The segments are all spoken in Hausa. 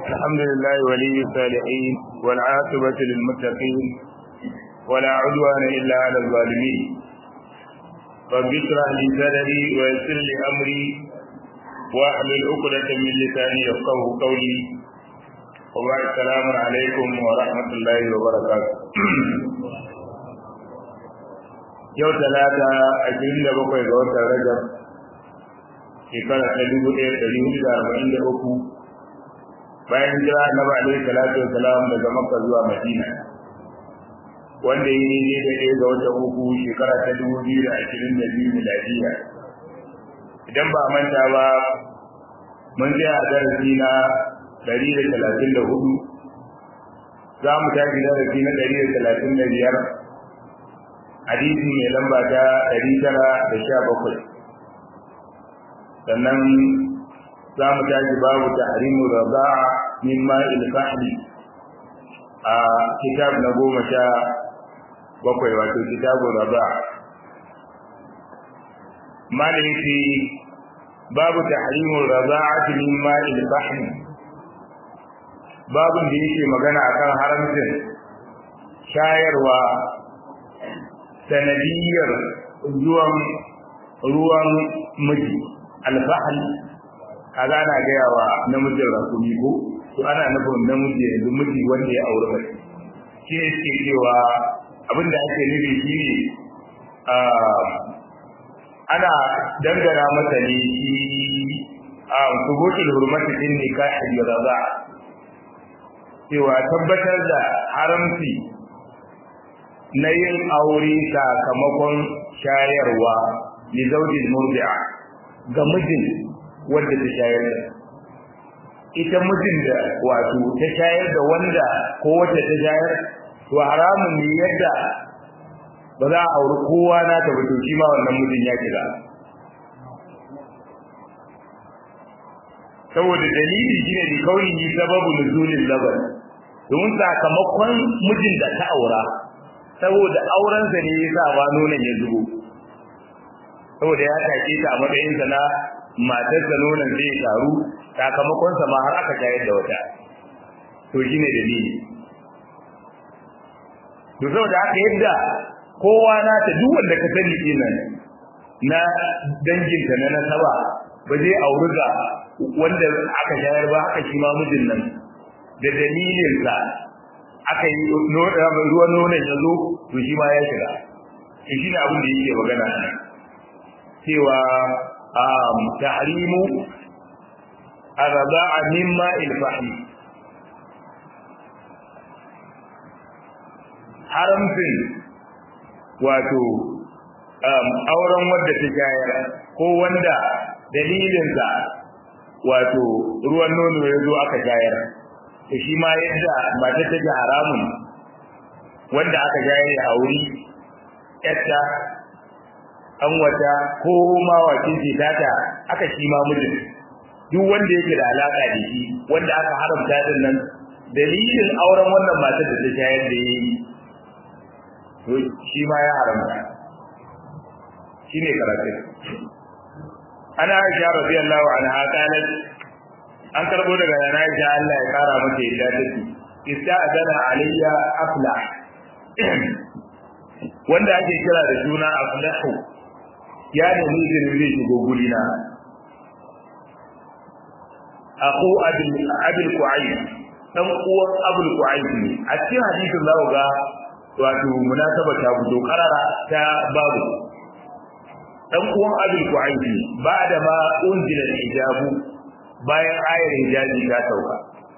الحمد لله ولي الصالحين والعاقبة للمتقين ولا عدوان إلا على الظالمين رب اشرح لي صدري ويسر لي أمري واحلل عقدة من لساني يفقه قولي وبعد السلام عليكم ورحمة الله وبركاته yau talata ashirin da bakwai ga watan rajab shekara ta dubu ɗaya ɗari hudu da arba'in da uku bayan jira annabi alaihi salatu wasalam daga makka zuwa madina wanda yi ne da ɗaya ga watan uku shekara ta dubu biyu da ashirin da biyu miladiya idan ba manta ba mun tsaya a darasi na ɗari da talatin da hudu za mu tashi darasi na ɗari da talatin da biyar hadisi mai lamba ta ɗari tara da sha bakwai sannan za mu tashi babu tahrimu raza'a min ma'il fahmi a kitab na goma sha bakwai wato kitabun raza'a maliki babu tahrimu raza'ati min ma'il fahmi babun da yake magana akan haramcin shayarwa sanadiyar zuwan ruwan miji alfahal kaga ana gaya wa namijin rasumi ko to ana nufin namiji yanzu miji wanda ya aure mace shi ne suke cewa abin da ake nufi shi ne ana dangana masa ne shi a subutul hurmati din nikahi da raza cewa tabbatar da haramci na yin aure sakamakon shayarwa li zaujin murdi'a ga mijin wanda ta shayar da ita mijin da wato ta shayar da wanda ko wacce ta shayar to haramun ne yadda ba za a auri kowa na ta fito shi ma wannan mijin ya kira saboda dalili shine da kauni sababu nuzulil laban domin sakamakon mijin da ta aura saboda aurensa ne yasa ba nonon ya zubo saboda ya take ta a matsayin sa na matar da nonon zai taru sakamakon sa ma har aka shayar da wata to shine dalili to saboda haka yadda kowa na ta duk wanda ka sani kenan na danginta na nasaba ba zai auri ga wanda aka shayar ba haka shi ma mijin nan da dalilin sa aka yi ruwan nonon ya zo to shi ma ya shiga to shi ne abin da yake magana nan cewa tahrimu arza'a mimma ilfahi haramcin wato auren wadda ta shayar ko wanda dalilinsa wato ruwan nono ya zo aka shayar to shi ma yadda mata ta ji haramun wanda aka shayar ya auri yatta an wata ko ma wacin ce tata aka shi ma mijin duk wanda yake da alaka da shi wanda aka haramta din nan dalilin auren wannan matar da ta shayar da yi to shi ma ya haramta shine karatu ana aisha radiyallahu anha qalat an karbo daga yana aisha Allah ya kara mata yadda take ista'dana alayya afla wanda ake kira da suna aflahu ya nemi izinin zai shigo guri na aku abil abil qu'ayd dan uwan abul qu'ayd ne a cikin hadisin zaku ga wato munasaba ta fito karara ta babu dan uwan abul qu'ayd ne ba da ma unzila hijabu bayan ayar hijabi ta sauka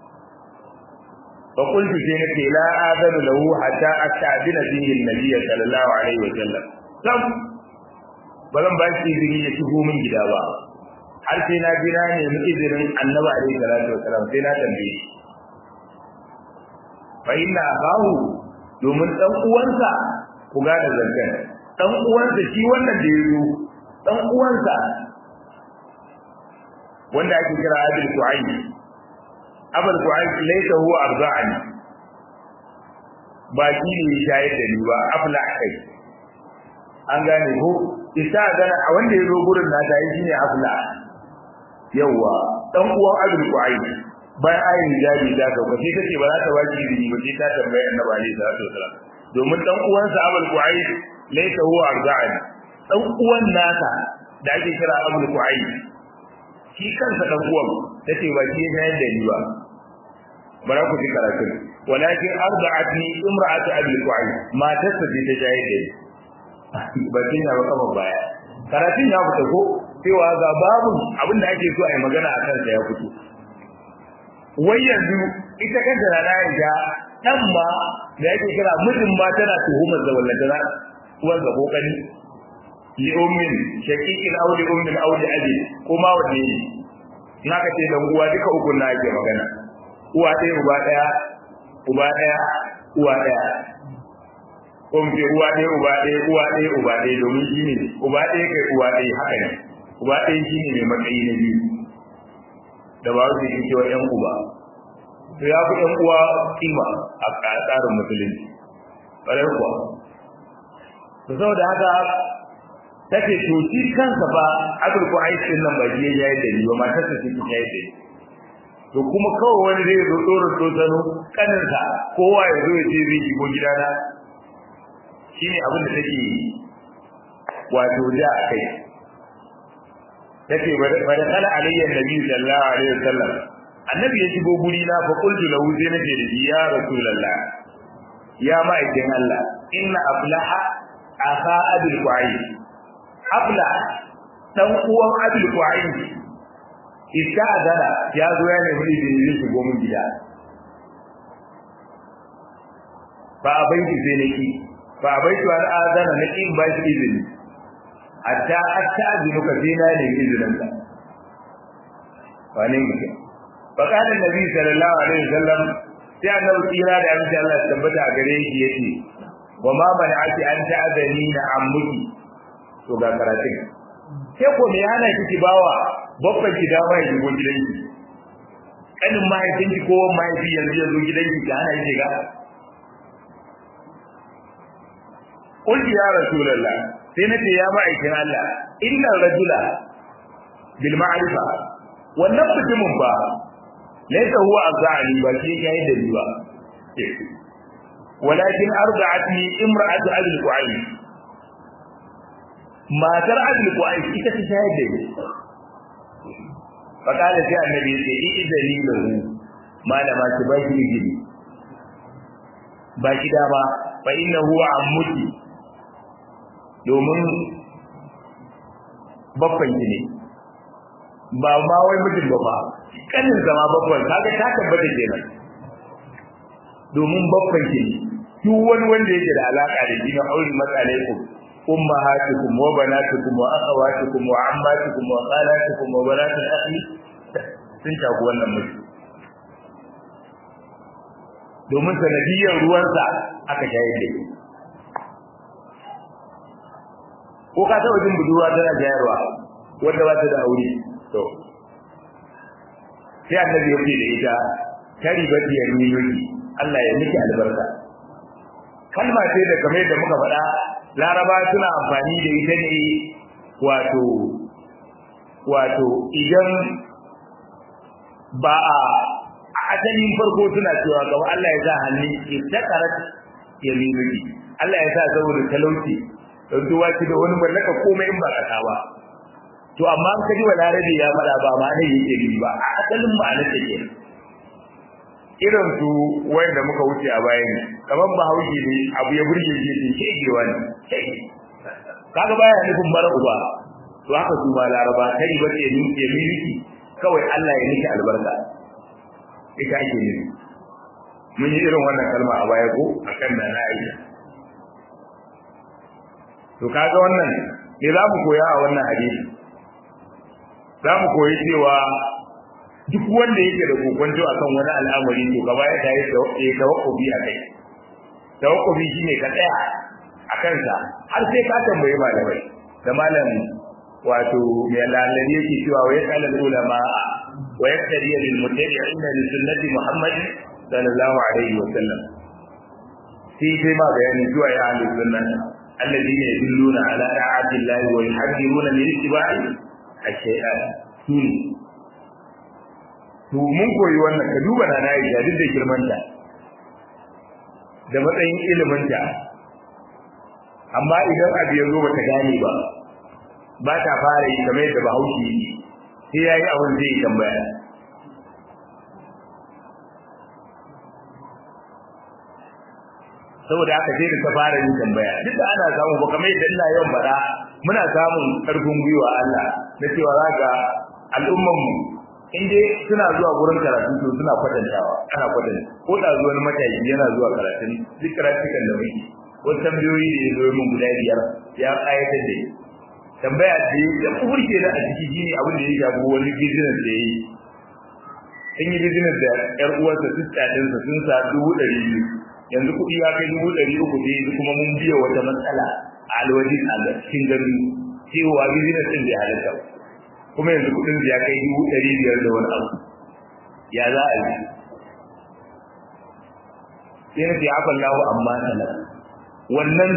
fa qultu sai nace la adanu lahu hatta asta'dina bihi an-nabiy sallallahu alaihi wa sallam sam bazan ba shi izini ya shigo min gida ba har sai na jira ne mu izinin annabi alaihi salatu wa sallam sai na tambaye shi fa inna abahu domin dan uwansa ku gane zankan dan uwansa shi wannan da yazo dan uwansa wanda ake kira Abul Qu'ayn Abul Qu'ayn laysa huwa arda'ani ba shi ne shayar da ni ba afla kai an gane ko isa ga wanda ya zo gurin na ta yi shine afla yawa dan uwan Abul Qu'ayn bayan ayin hijabi da ka ba sai kace ba za ta baki izini ba sai ta tambaye annabi alaihi salatu wasalam domin dan uwansa abul qu'aid laysa huwa arza'ani dan uwan nasa da ake kira abul qu'aid shi kansa dan uwan tace ba shi ya da ni ba bara ku ji karatu walakin arda'atni imra'atu abul qu'aid matarsa ce ta jaye da ni ba tin ya ba kama baya karatun ya fita ko cewa ga babu abin da ake so a yi magana a kansa ya fito wai yanzu ita kanta na Aisha dan ma da yake kira mijin ma tana tuhumar da wallahi tana uwar ga kokari li ummin shaqiqin aw li ummin aw li abi kuma wanne ne naka ce dan uwa duka uku na ake magana uwa ɗaya uba ɗaya uba ɗaya uwa ɗaya kun ce uwa ɗaya uba ɗaya uwa ɗaya uba ɗaya domin shi ne uba ɗaya kai uwa ɗaya haka ne uba ɗaya shi ne mai matsayi na biyu da ba su yi cewa ƴan uba to ya fi ƴan uwa kima a tsarin musulunci ƙwarai kuwa to saboda haka take to shi kansa ba abul ko aikin nan ba shi ya yi da ni ba matarsa ce ta yi da ni to kuma kawai wani zai zo tsoro tsotsano kaninsa kowa ya zo ya ce zai shigo gidana shine abin da take wato da kai take bada kala alayya nabi sallallahu alaihi wasallam annabi ya shigo guri na fa qultu lahu sai nace da ya rasulullah ya ma'aikin Allah inna aflaha aka abul qa'i afla dan uwan abul qa'i iska adana ya zo ya nemi izini zai shigo mun gida ba a bai sai nake ba bai to an azana na kin ba shi izini hatta hatta azinu ka dina ne izinin ka wani ne fa kana nabi sallallahu alaihi wasallam sai annabi tsira da abin Allah ya tabbata a gare shi yace wa ma man ati an ta'azani na ammuki to ga karatun sai ko me yana kiki bawa babban ki dawo ya shigo gidanki kanin mahaifinki ko mahaifi yanzu ya zo gidanki ka hana shi ga قلت يا رسول الله سنتي يا مائكين الله إن الرجل بالمعرفة والنفس من با ليس هو أرضعني بل شيء da ba. ولكن أرضعتني امرأة أبي القعيد ما ترى أبي القعيد إذا تشاهد فقال في النبي إذا لي له ما لما تباشر جدي باكي دابا فإنه عمتي domin babban ki ne ba ma wai mijin ba ba kanin zama babban kaga ta tabbata kenan domin babban ki ne duk wani wanda yake da alaka da shi na aure matsalaikum ummahatukum wa banatukum wa akhawatukum wa ammatukum wa khalatukum wa banatul akhi sun shafi wannan mutum domin sanadiyar ruwansa aka shayar da shi ko ka taɓa jin budurwa tana jayarwa wanda ba ta da aure to sai annabi ya ce da ita kari ba ya niyoyi Allah ya miki albarka kalma ce da kamar da muka faɗa laraba suna amfani da ita ne wato wato idan ba a asalin farko suna cewa ga Allah ya sa hannu istaqarat yaminuki Allah ya sa saboda talauci don duwa ki da wani mallaka komai in ba kasa ba to amma an kaji balarabe ya fada ba ma ne yake ni ba a asalin ma'anar ta ke irin su wanda muka wuce a bayan kamar bahaushe ne abu ya burge shi ne shegewa ne kaga baya nufin mara uba to haka su ma laraba kai ba ce ni ke miliki kawai Allah ya miki albarka ita ake nufi mun yi irin wannan kalma a baya ko akan da na aisha to kaga wannan me za mu koya a wannan hadisi za mu koyi cewa duk wanda yake da kokonto akan wani al'amari to gaba ya tayi da tawakkufi a kai tawakkufi shine ka tsaya a kansa har sai ka tambayi malamai da malam wato mai lalari yake cewa wa yasal ulama wa yaktari lil mutabi'ina li sunnati muhammad sallallahu alaihi wa sallam sai dai ma bayani zuwa ya ahli sunnah الذين يدلون على طاعة الله ويحذرون من اتباع الشيطان سوني to mun koyi wannan ka duba na na Aisha duk da girmanta da matsayin iliminta amma idan abu ya zo bata gane ba ba ta fara yi kamar yadda bahaushe yi sai yayi abin zai tambaya saboda haka sai da ta fara yin tambaya duk da ana samu ba kamar yadda ina yawan bada muna samun karfin gwiwa Allah na cewa zaka al'umman mu in dai suna zuwa gurin karatu to suna kwatantawa ana kwatanta ko da zuwa wani matashi yana zuwa karatun duk karatukan da muke wasu tambayoyi da ya zo min guda biyar ya kayatar da tambaya ce ya kurke da a ciki shine abin da ya shafi wani business da ya yi sun yi business da yar uwarsa sister ɗinsa sun sa dubu ɗari biyu yanzu kuɗi ya kai dubu ɗari uku ne yanzu kuma mun biya wata matsala a alwajin a cikin gari cewa business ɗin bai halatta kuma yanzu kuɗin ya kai dubu ɗari biyar da wani abu ya za a yi sai na ce afa lahu amma talaka wannan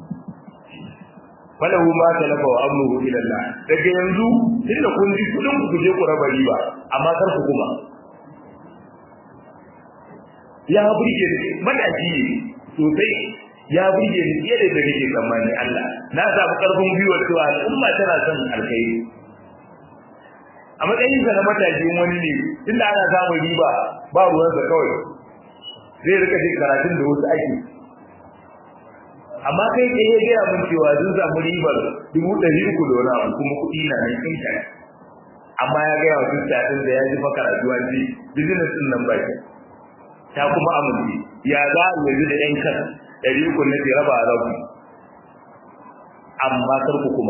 falahu ma talafa wa amruhu ila Allah daga yanzu tunda kun ji kudin ku je ku raba riba amma kar ku kuma ya burge ni madaki sosai ya burge ni fiye da kake tsammani Allah na samu karfin gwiwa cewa al'umma tana son alkhairi a matsayin sa na matakin wani ne tunda ana samun riba ba ruwansa kawai zai rika jin karatun da wasu ake amma kai kai ya gaya mun cewa sun samu ribar dubu ɗari uku da wani abu kuma kuɗi na nan kin kai amma ya gaya wa sista ɗin da ya ji fa karatu an ji business ɗin nan baki ta kuma amince ya za a yanzu da ƴan kan ɗari uku na ke raba rabu amma kar ku kuma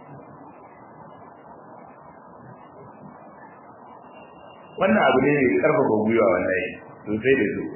wannan abu ne mai ƙarfafa gwiwa wallahi sosai da sosai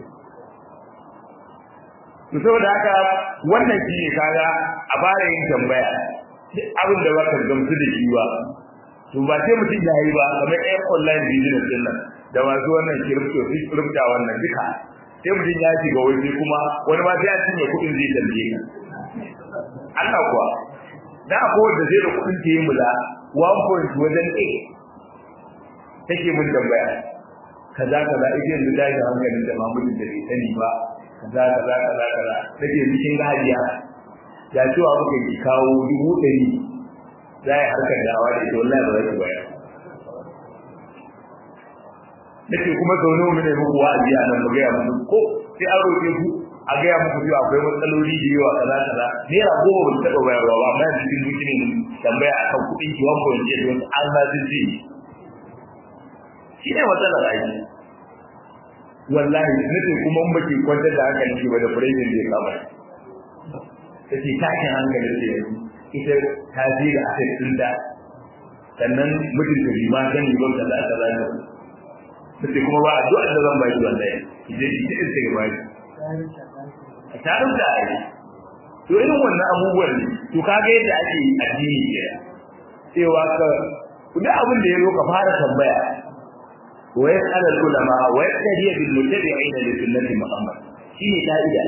to saboda haka wannan shi ne kaga a fara yin tambaya duk abin da baka gamsu da shi ba to ba sai mutum ya yi ba kamar ɗayan online business din nan da masu wannan crypto crypto wannan duka sai mutum ya shiga wani kuma wani ma sai ya cinye kuɗin zai tambaye ka Allah kuwa da ko da zai da kuɗin ta yi mula 1 wajen 8 take mun tambaya kaza kaza ita yanzu da hankalin da mamudin da bai sani ba kaza kaza kaza kaza take cikin gajiya ya cewa muka ki kawo dubu ɗari za a harkar dawa da ita wallahi ba za ki bayar nake kuma sau nawa ne muku wa'azi a nan mu gaya muku ko sai an roƙe ku a gaya muku cewa akwai matsaloli da yawa kaza kaza naira goma ba su taɓa bayarwa ba amma yanzu cikin buki ne tambaya akan kuɗin ki wani point eight wasu an ma sun ce shi ne matsalar aiki wallahi nace kuma in baki kwantar da hankali ki ba da furehin zai kama take takin hankali ce ita ta je da aka tsinda sannan mutum da bi ma gani ba da za ka zaka nace kuma ba addu'a da zan baki wallahi idan ki ce sai ba ki ta rubuta ai to irin wannan abubuwan ne to kaga yadda ake addini ke cewa ka duk abin da ya zo ka fara tambaya ويسأل العلماء ويقتدي بالمتبعين لسنة محمد شيء قاعدة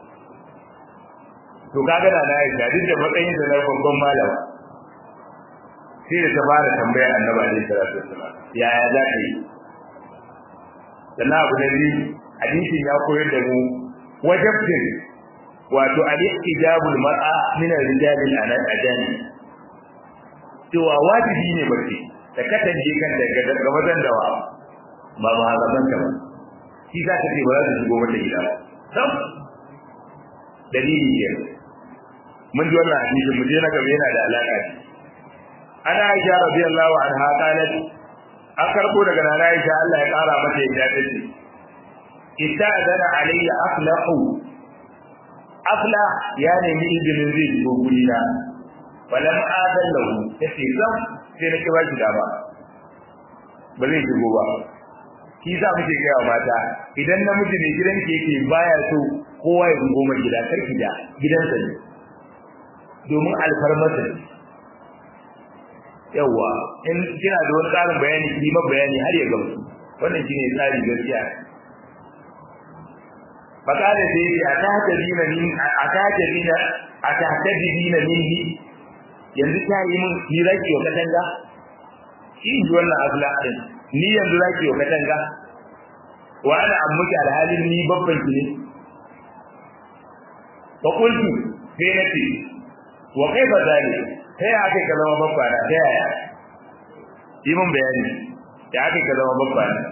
to kaga da na Aisha duk da matsayin da na babban malama sai da ta fara tambaya Annabi alaihi salatu wassalam yaya za ka yi sannan abu da biyu hadisin ya koyar da mu wajabtin wato al-ijabul mar'a min ar-rijal al-ajani cewa wajibi ne bace da katange kan daga mazan dawa ba ba zaman ta ba shi za ka ce ba za ta shigo mata gida ba sam dalili ke mun ji wannan hadisi mu je na gaba yana da alaka ce ana Aisha radiyallahu anha qalat an karbo daga nana Aisha Allah ya kara mata yadda ta ce ista'dana alayya aflahu afla ya nemi izinin zai shigo guri na falam adan lahu tace zam sai na kiba shi dama ba zai shigo ba shi za mu ke gaya mata idan namiji ne gidan ke yake baya so kowa ya goma gida karki da gidansa ne domin alfarmarsa ne yawa in kina da wani tsarin bayani ki ma bayani har ya gamsu wannan shine tsari gaskiya fakada da yake atahtabina min atahtabina atahtabina minni yanzu ta yi min hiraki wa katanga shi ji wannan abla din ni yanzu zaki wa katanga wa ana ammuki alhalin ni babban ki ne fa qultu sai nace wa kaifa zalik sai aka ka zama babba na sai yaya yi mun bayani ya aka ka zama babba na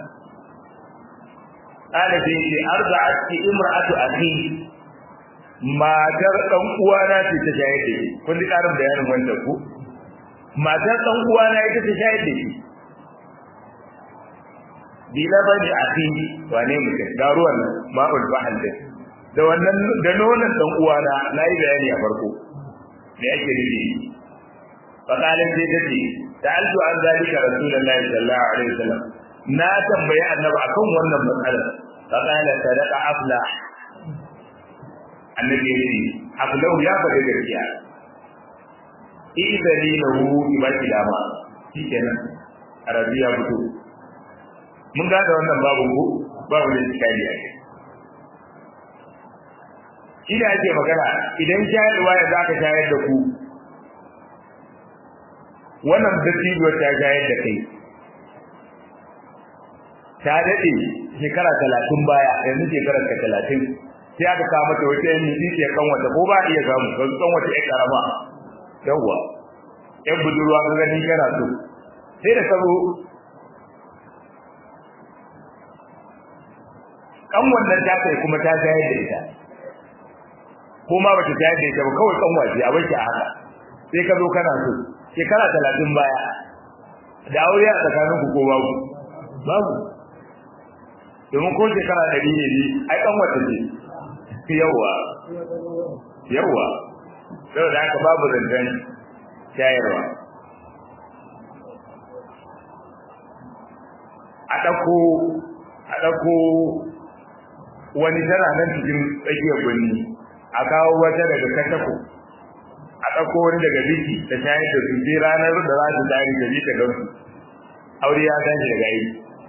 ala sai ce arza'atki imra'atu akhi matar dan uwana ce ta shayar da shi kun ji karin bayanin wannan ku matar dan uwana ita ta shayar da shi bila bani akhi wane mutum ga ruwan ma'ul bahal din da wannan da nonon dan uwana nayi bayani a farko me yake nufi fakalin sai ta ce ta'altu an zalika rasulullahi sallallahu alaihi wasallam na tambayi annabi akan wannan matsalar fakala sadaqa afla annabi ya ce aflahu ya faɗi gaskiya idani lahu ibaki dama shikenan arabiya fito mun ga da wannan babu ko babu ne tsakani a ina ake magana idan shayarwa ya zaka shayar da ku wannan dattijo ta shayar da kai ta daɗe shekara talatin baya yanzu shekarar ka talatin sai aka kawo mata wata yan miji ke kan wata ko ba iya samu ka kan wata yan karama yawwa yan budurwa ka gani kana so sai da ka zo kan wannan ta kai kuma ta shayar da ita ko ma bata shayar da ita ba kawai kan waje a bar a haka sai ka zo kana so shekara talatin baya da aure a tsakaninku ko babu babu domin ko shekara ɗari ne ne ai ɗan wata ce yawa yawa sau da haka babu zancen shayarwa a ɗauko a ɗauko wani tana nan cikin tsakiyar birni a kawo wata daga katako a ɗauko wani daga biki ta shayar da su sai ranar da za su tari da ta gamsu aure ya tashi daga yi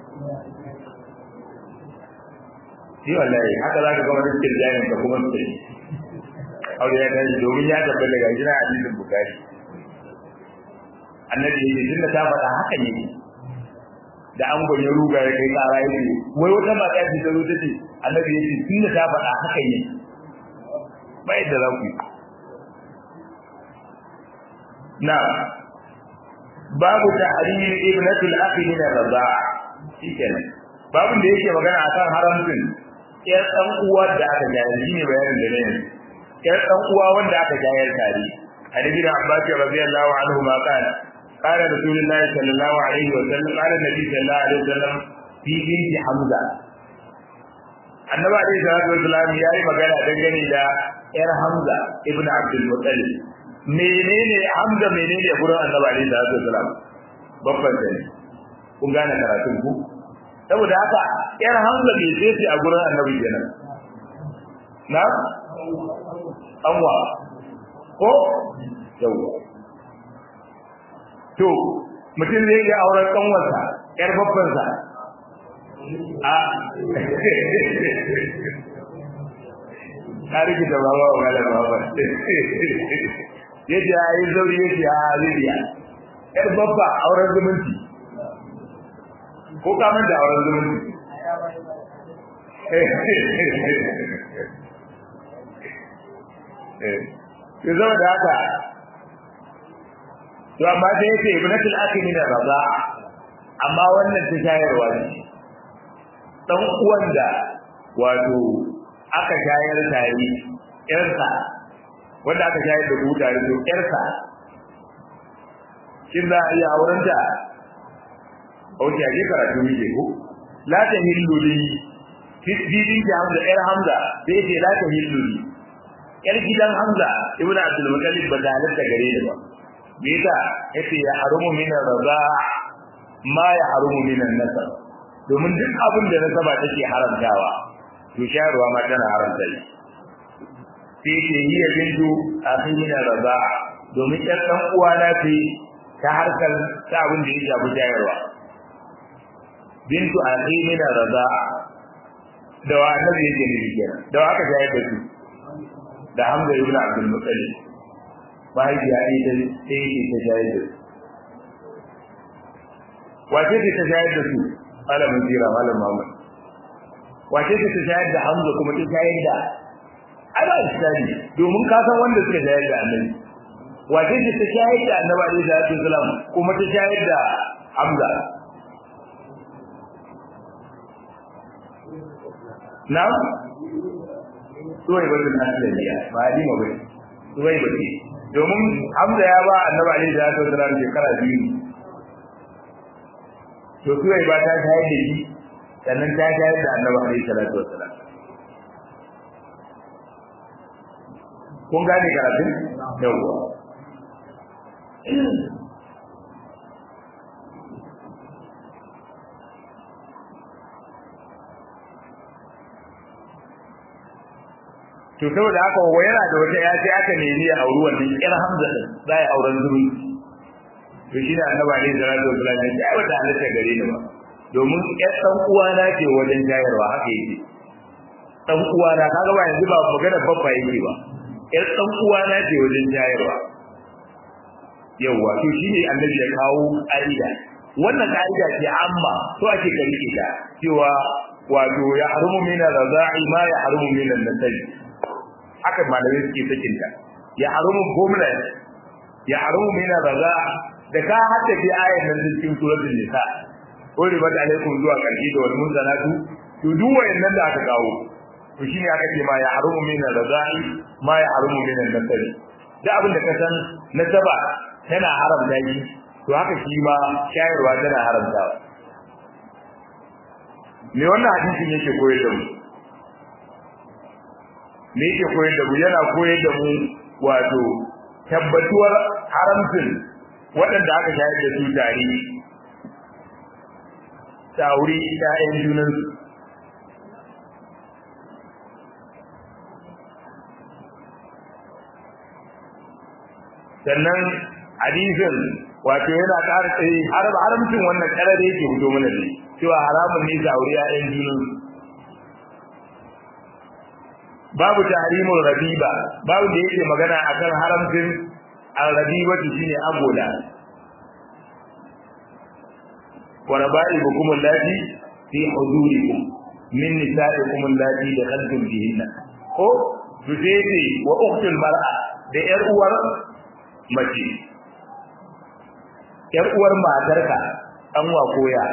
shi wallahi haka za ka ga wani cikin jami'in ka kuma su aure ya tashi domin ya tabbata daga jira hadisin bukari annabi ya ce tunda ta faɗa haka ne da an gwani ruga ya kai tsara ya ce wai wata mata ce ta zo ta ce annabi ya ce tunda ta faɗa haka ne ba yadda za ku yi na babu tahrimi ibnatul akhi min ar-rida'a shikenan babun da yake magana akan haramcin yar dan uwa da aka jayar shine bayanin da ne yar dan uwa wanda aka jayar tare hadisi da Abbas radiyallahu anhu ma kana قال رسول الله صلى الله عليه وسلم قال النبي صلى الله عليه وسلم في بنت حمزه annabi alaihi salatu wasallam yayi magana dangane da yar hamza ibnu abdul muttalib menene hamza menene gurin annabi alaihi salatu wasallam babban sani kun gane karatun ku saboda haka yar hamza bai ce ce a gurin annabi kenan na anwa ko yawa to mutum zai iya auren kanwarsa yar babbansa a tarihi da baba wa gala baba yace ai zauri yace a Libya yar babba auren zumunci ko ka mun da auren zumunci eh zama da haka to amma da yake ibnatul akhi min raza amma wannan ta shayarwa ne dan uwan da wato aka shayar tare yarsa wanda aka shayar da ku tare to yarsa kin za a iya auren ta Oke a je karatu muke ko la ta hillu li bibin da Hamza yar Hamza sai ce la ta hillu li yar gidan Hamza ibnu Abdul Muttalib ba da halatta gare ni ba me yasa yace ya harumu min raza ma ya harumu min nasab domin duk abin da nasaba take haramtawa to shayarwa ma tana haramta shi sai ce hiya bintu akhin raza domin ɗan ɗan uwa na ce ta harkar ta abin da ya shafi shayarwa bintu akhin raza da wa annabi yake nufi kenan da wa aka shayar da su da Hamza ibn Abdul Muttalib mahaifiya ita sai yake ta shayar da su wace ce ta shayar da su malamin jira malam Muhammad wace ce ta shayar da Hamza kuma ta shayar da ana islami domin ka san wanda suka shayar da annabi wace ce ta shayar da annabi alaihi salatu wasalam kuma ta shayar da Hamza na suwai ba bin aslamiya ba halima ba suwai ba ce domin Hamza ya ba annabi alaihi salatu wasalam shekara biyu to suwai ba ta shayar da shi sannan ta shayar da annabi alaihi salatu wasalam kun gane karatun yawwa to saboda haka wa yana da wata ya sai aka nemi ya auri wannan yar Hamza din za ya auren zuri to shi da annabi ne da radio sallallahu alaihi wasallam wata halitta gare ni ba domin yar dan uwa na ce wajen jayarwa haka yake dan uwa na kaga ba yanzu ba magana babba yake ba yar dan uwa na ce wajen jayarwa yawa to shine annabi ya kawo aida wannan kaida ce amma to ake karike ta cewa wato ya harumu min ar-raza'i ma ya harumu min an-nasab haka malamai suke sakin ta ya harumu gumla ya harumu min ar-raza' da ka hadda fi ayan nan cikin suratul nisa uri bata alaikum zuwa karshe da wal munzanatu to duk wayannan da aka kawo to shine aka ce ma ya harumu min ar-raza'i ma ya harumu min an-nasab da abin da ka san nasaba tana haramta shi to haka shi ma shayarwa tana haramtawa me wannan hadisin yake koyar da mu me yake koyar da mu yana koyar da mu wato tabbatuwar haramcin waɗanda aka shayar da su tare tauri ƴaƴan junansu sannan hadisin wato yana ƙara tsaye har haramcin wannan ƙarar yake fito mana ne cewa haramun ne ga aure ƴaƴan junan babu tahrimul rabiba babu da yake magana akan haramcin al-rabiba shine agola wa raba'ibukum allati fi hudurikum min nisa'ikum allati dakhaltum bihinna ko dudete wa ukhtul mar'a da yar uwar mace yar uwar matarka an wa koya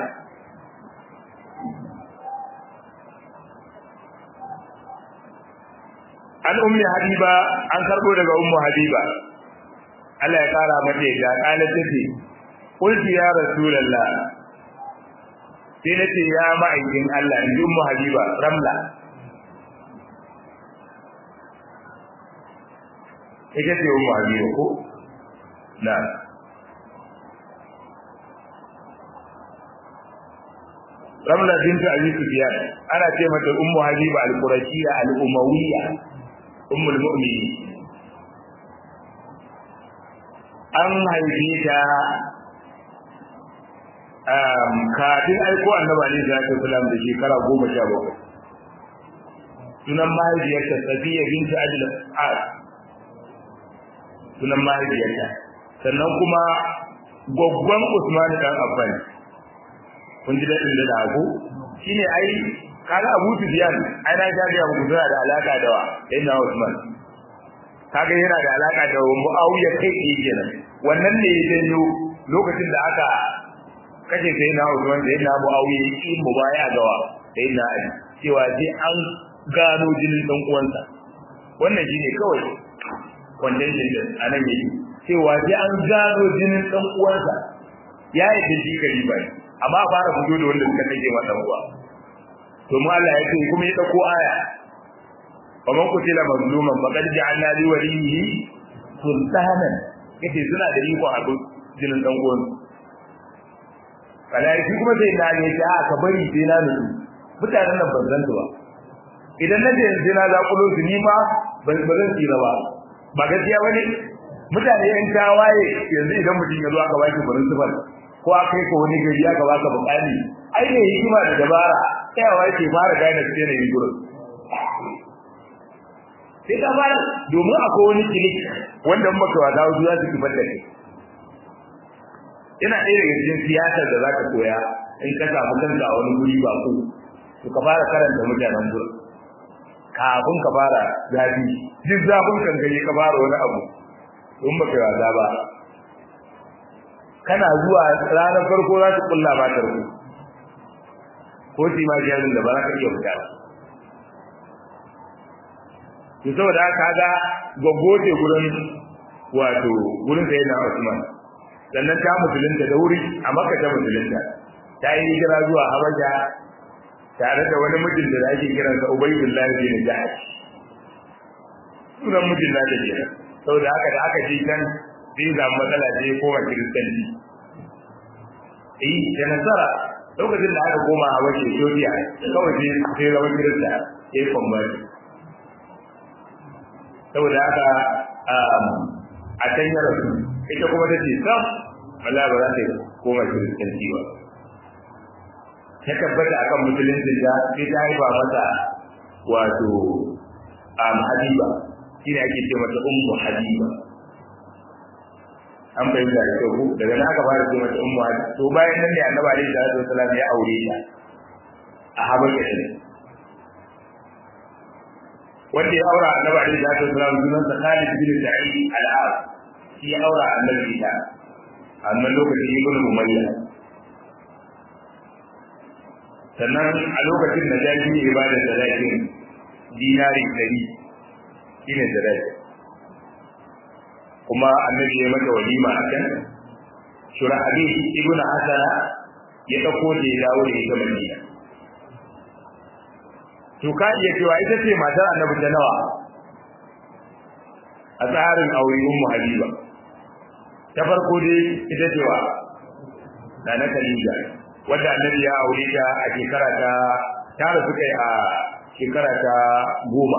an ummi habiba an karbo daga ummu habiba Allah ya kara mata ya kala tace qulti ya rasulullah sai nace ya ma'aikin Allah in ji ummu habiba ramla ita ce ummu habiba ko na ramla bintu abi sufyan ana ce mata ummu habiba al-qurashiyya al-umawiyya ummul mu'minin an haife ta um kafin aiko annabi alaihi salatu wasallam da shekara 17 sunan mahaifiyarta safiya bintu adil as sunan mahaifiyarta sannan kuma gwaggwan usman dan affan kun ji dadin da hago shine ai kaga Abu Sufyan ai na ga ya muku da alaka da wa inna Usman kaga yana da alaka da Muawiya kai ke kenan wannan ne ya janyo lokacin da aka kace sai na Usman da inna Muawiya yi mubaya ga wa sai na Ali cewa sai an gano jinin dan uwansa wannan shine kawai wannan jinin anan yake cewa sai an gano jinin dan uwansa ya yi da shi kari bai amma fara fito da wanda suka take masa uwa to mu Allah ya ce kuma ya dauko aya wa man qutila mazluman faqad ja'alna li waliyhi sultanan yace suna da iko a jinin dan uwan kala shi kuma sai na ne ta ka bari sai na nutsu mutanen nan ban zan ba idan na je yanzu na zakulo su ni ma ban zan tsira ba ba gaskiya bane mutane yan tawaye yanzu idan mutum ya zo aka baki barin sifar ko aka yi ko wani gari aka baka bukali ai ne hikima da dabara tsayawa yake fara gane su ne gurin sai ka fara domin akwai wani kilik wanda in baka wata wasu za su kifar da kai yana ɗaya daga cikin siyasar da za ka koya in ka samu kanka a wani guri ba ku to ka fara karanta mutanen gurin kafin ka fara zafi duk zafin kankare ka fara wani abu in baka yi wasa ba kana zuwa ranar farko za su kulla ba tarko ko shi ma jarin da ba za ka iya fita ba to saboda haka ga gwaggwace gurin wato gurin sai na Usman sannan ta musulunta da wuri a Makka ta musulunta ta yi hijira zuwa Habasha tare da wani mijin da ake kiransa Ubaydullah bin Jahash sunan mijin da take saboda haka da aka ji kan sai ga matsala sai koma kiristanci eh da nasara lokacin da aka koma Habasha Ethiopia kawai sai sai zama kirista sai convert saboda haka a can ya rasu ita kuma ta ce sam Allah ba za ta koma kiristanci ba ta tabbata akan musulunci da sai ta haifa mata wato um, habiba shi ne ake ce mata ummu habiba an fahimta da kyau daga nan aka fara ce mata ummu habiba to bayan nan ne annabi alaihi salatu wasallam ya aure ta a habasha ne wanda ya aura annabi alaihi salatu wasallam sunan sa Khalid bin Sa'id al-As shi ya aura annabi ta amma lokacin ibn Umayya sannan a lokacin da jaji ne ibada da zakin dinari dari shine da kuma annabi ya mata walima a kan shurahabi ibn hasana ya dauko da ya dawo da ita madina to ka iya cewa ita ce matar annabi ta nawa a tsarin aure ummu habiba ta farko dai ita ce wa na na khadija wanda annabi ya aure ta a shekara ta tare suka yi a shekara ta goma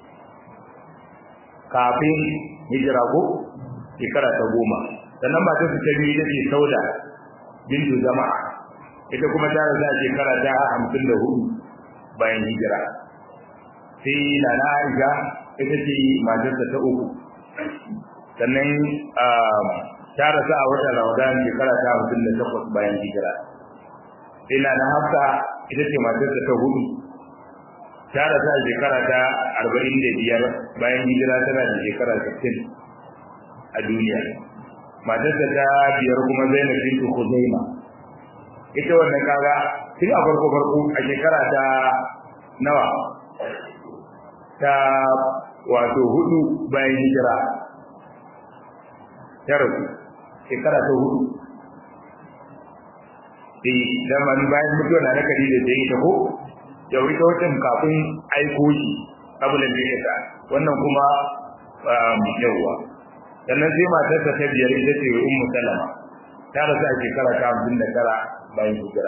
kafin hijira ko shekara ta goma sannan matar su ta biyu ita ce sauda bintu jama'a ita kuma ta rasu a shekara ta hamsin da hudu bayan hijira sai na na aisha ita ce matarsa ta uku sannan ta rasu a watan ramadan shekara ta hamsin da takwas bayan hijira sai na na hafsa ita ce matarsa ta hudu ta rasu a shekara ta arba'in da biyar bayan hijira tana da shekara sittin a duniya matarsa ta biyar kuma zainab bintu khuzaima ita wannan kaga tun a farko farko a shekara ta nawa ta wato hudu bayan hijira ta rasu shekara ta hudu eh da man bayan mutuwa na nakari da zai ta ko da wuri ta watan kafin aiko shi abulan da ya wannan kuma yawwa sannan sai matarsa ta biyar ita ce ummu salama ta rasu a shekara ta hamsin da tara bayan hijira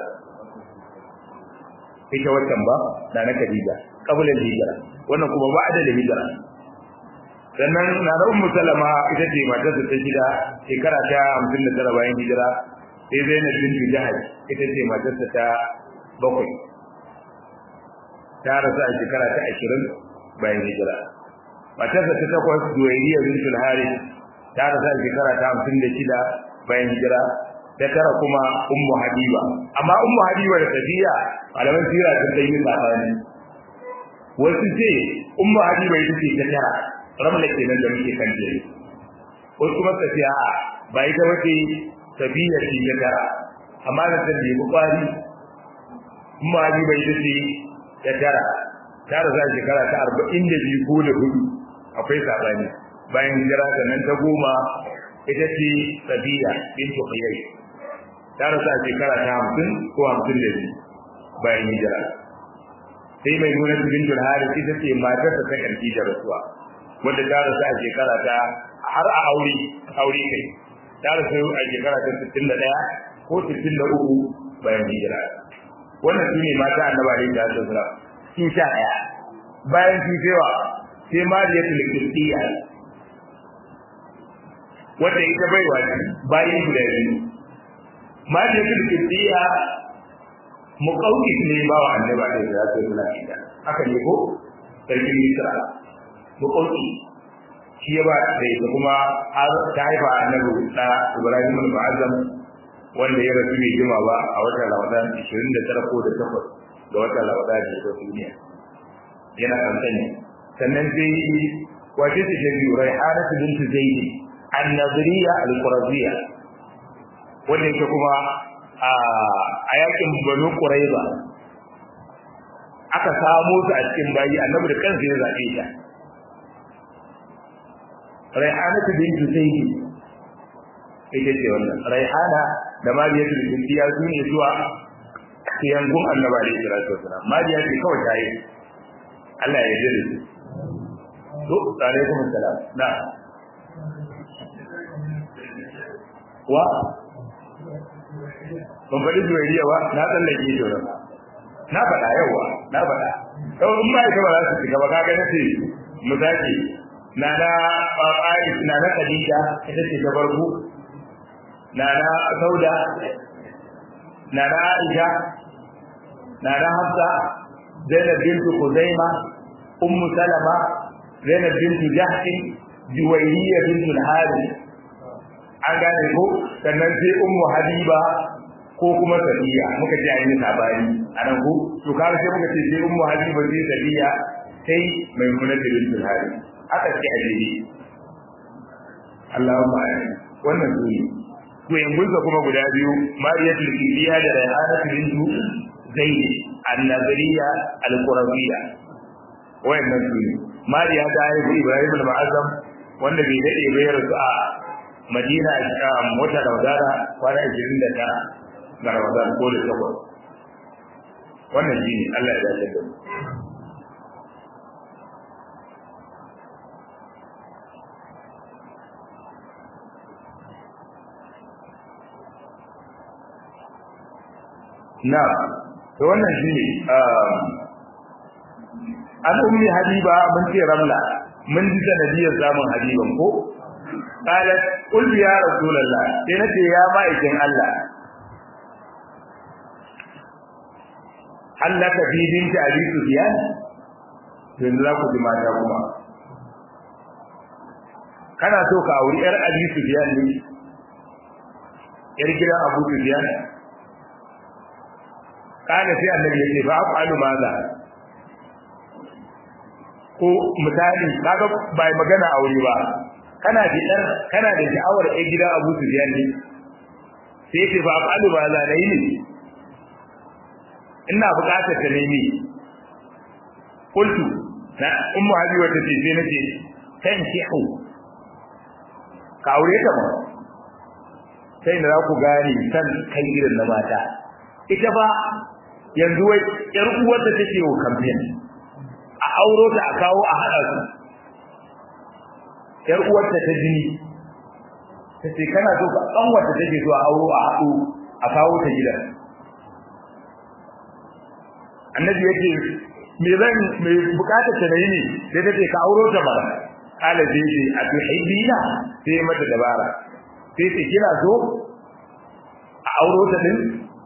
ita waccan ba da na Khadija kabulan hijira wannan kuma ba da hijira sannan na da ummu salama ita ce matar da ta gida shekara ta 59 bayan hijira sai Zainab bint Jahaj ita ce matar ta bakwai ta rasu a shekara ta 20 bayan hijira matar ta takwas Duwayriya bint al-Harith ta rasu a shekara ta 56 bayan hijira da tara kuma ummu habiba amma ummu habiba da tafiya malaman sira sun dai yi sabani wasu ce ummu habiba ita ce ta tara ramla kenan da muke kan jere wasu kuma tafiya ba ita wace tafiya ce ta tara amma da ta bi kwari ummu habiba ita ce ta tara ta rasa shekara ta arba'in da biyu ko da hudu akwai sabani bayan hijira sannan ta goma ita ce sabiya bintu qiyai ta rasu a shekara ta hamsin ko hamsin da biyu bayan hijira sai mai nuna bin haris ita ce matar ta ta karfi da rasuwa wanda ta rasu a shekara ta har a aure aure kai ta rasu a shekara ta sittin da ɗaya ko sittin da uku bayan hijira wannan su ne mata annaba da ita ta sura sun sha ɗaya bayan su cewa sai mariyatul qibtiyya wanda ita baiwa bayan guda biyu malikin kibbiya muqawqis ne ba wa annabi alaihi salatu wasallam ita haka ne ko sarkin misra muqawqi shi ya ba da ita kuma har ta haifa annabi da ibrahim al-mu'azzam wanda ya rasu bai jima ba a watan Ramadan 29 ko da 8 ga watan Ramadan da ta duniya yana kankani sannan sai wace ce ta biyu Raihana bint Zaid an-Nadriya al-Quraziyya wanda yake kuma a yakin Banu Quraiza aka samu su a cikin bayi annabi da kansa ya zabe ta Raihana bint Zaid ita ce wannan Raihana da Mariya bint Zaid su ne zuwa yangun annabi alaihi salatu wasalam Mariya ce kawai ta yi Allah ya yarda da su to alaikum assalam na wa ban faɗi zuwariya ba na tsallake shi wannan na faɗa yawa na faɗa to in ba ita ba za su shiga ba kaga nace misali na na Aisha na na Khadija ita ce ta farko na na Sauda na na Aisha na na Hafsa Zainab bintu Khuzaima Ummu Salama Zainab bintu Jahsh Juwayriya bintu Al-Harith an gane ko sannan sai Ummu Habiba ko kuma Safiya muka ce ayi sabani anan ko to kaga sai muka ce sai Ummu Habiba sai Safiya sai Maimuna bintu Al-Harith aka ce a jere Allahumma amin wannan su ne to yangunsa kuma guda biyu Mariyatul Kibiya da Rayhanatu bintu Zaid annabariya alqurabiyya wayannan su ne mariya ta haifi ibrahim al-ma'azzam wanda bai dade ba ya rasu a madina a wata ramadana kwana 29 ga ramadan ko da takwas wannan shi ne allah ya dace da mu na to wannan shine an ummi habiba mun ce ramla mun ji sanadiyar zamun habiban ko qalat qul ya rasulullah sai nace ya ma'aikin Allah hallaka fi binti abi sufyan yanzu za ku ji mata kuma kana so ka auri yar abi sufyan ne yar gidan abu sufyan kana sai annabi ya ce fa afalu maza ko misali kaga bai magana aure ba kana da dan kana da sha'awar ai gidan Abu Sufyan ne sai ce fa afalu maza ne ne ina buƙatar ta nemi qultu na ummu habiba ta ce sai nace kan shi'u ka aure ta ba sai da za ku gane san kai irin na mata ita ba yanzu wai yar uwar da take wa campaign a auro ta a kawo a hada su yar uwar ta ta jini tace kana so ka dan wata take so a auro a hadu a kawo ta gidan annabi yake me zan me bukatar ta ne sai tace ka auro ta bara kala sai ce a tuhibbina sai mata dabara sai ce kina so a auro ta din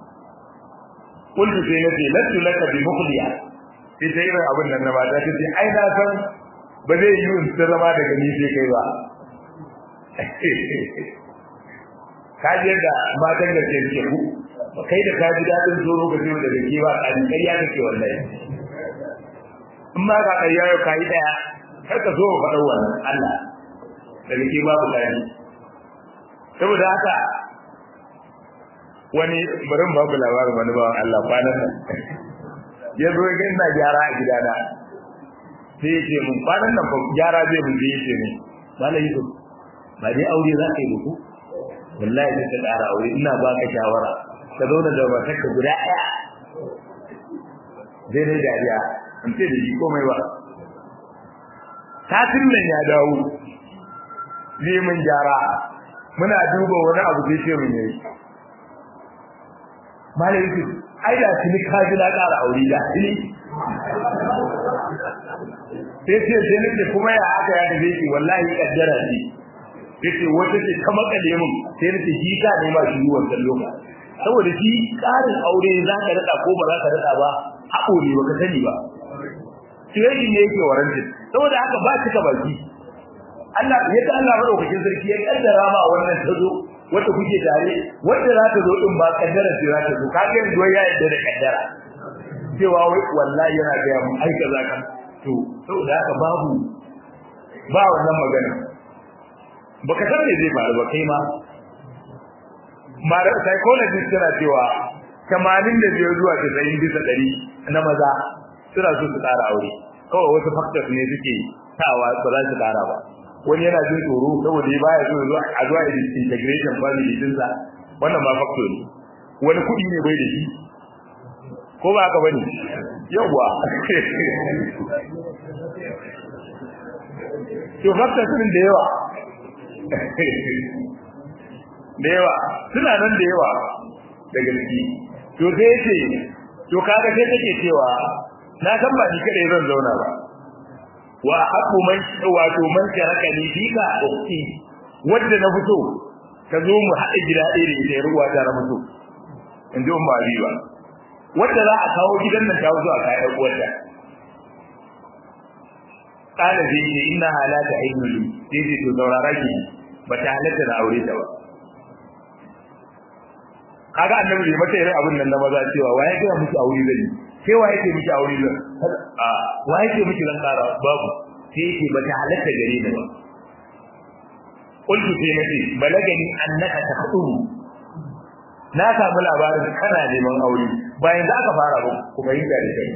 kullu sai nace lattu laka bi mukhliya sai ta irin abin nan na mata ta ce ai na san ba zai yi in ta zama daga ni sai kai ba ka ji yadda matan da ke suke ku kai da ka ji daɗin tsoro ka ce daga ke ba ƙari ƙarya kake wallahi in ma ka ƙarya yau ka yi ɗaya kar ka zo faɗar wannan Allah daga ke babu ƙari saboda haka wani barin babu labarin wani bawan Allah kwanan nan ya zo ga ina gyara a gidana sai ya ce mun kwanan nan gyara zai mun ya ce mun malai yusuf ba dai aure za ka yi ku wallahi sai ka ƙara aure ina ba ka shawara ka zauna da matarka guda ɗaya zai dai dariya in ce da shi komai ba satin nan ya dawo zai mun gyara muna duba wani abu zai ce mun yayi malai yusuf ai da tuni ka ji na ƙara aure da tuni sai ce sai nake kuma ya aka ya dace shi wallahi kaddara ce yace wata ce ka makale mun sai nake shi ka ne ma shi wannan lokaci saboda shi ƙarin aure za ka rada ko ba za ka rada ba haƙo ne baka sani ba sai ne yake warantin saboda haka ba cika baki Allah yadda Allah madaukakin sarki ya kaddara ma wannan tazo wanda kuke tare wanda za ta zo din ba kaddara ce za ta zo ka ga yanzu ya yadda da kaddara cewa wai wallahi yana ga mu ai kaza kan to saboda haka babu ba wannan magana baka san me zai faru ba kai ma mara psychologist tana cewa 85 zuwa 90 bisa 100 na maza suna so su tsara aure kawai wasu factors ne suke sawa ba za su tsara ba wani yana jin tsoro saboda ya baya so zuwa a zuwa integration family din sa wannan ma factor ne wani kudi ne bai da shi ko ba haka bane yawa to factors din da yawa da yawa suna nan da yawa da gaske to sai yace to kaga sai take cewa na san ba ni kadai zan zauna ba wa haqqu man wato man sharaka ni fika ukhti wanda na fito ka zo mu haɗa gida ɗaya da ita ruwa ta na fito in ji umma riba wanda za a kawo gidan nan ta zo a kayan uwarta kana zai ce inna halata ayyuli sai ce to saurara ki ba ta halatta da aure ta ba kaga annabi bai mata irin abin nan na maza cewa waye ga miki aure zai sai waye ke miki aure zai a waye ke miki ran kara babu sai yake ba ta halatta gare ni ba qultu sai nace balagani annaka taqulu na samu labarin kana neman aure bayan da aka fara ba ku fahimta da kai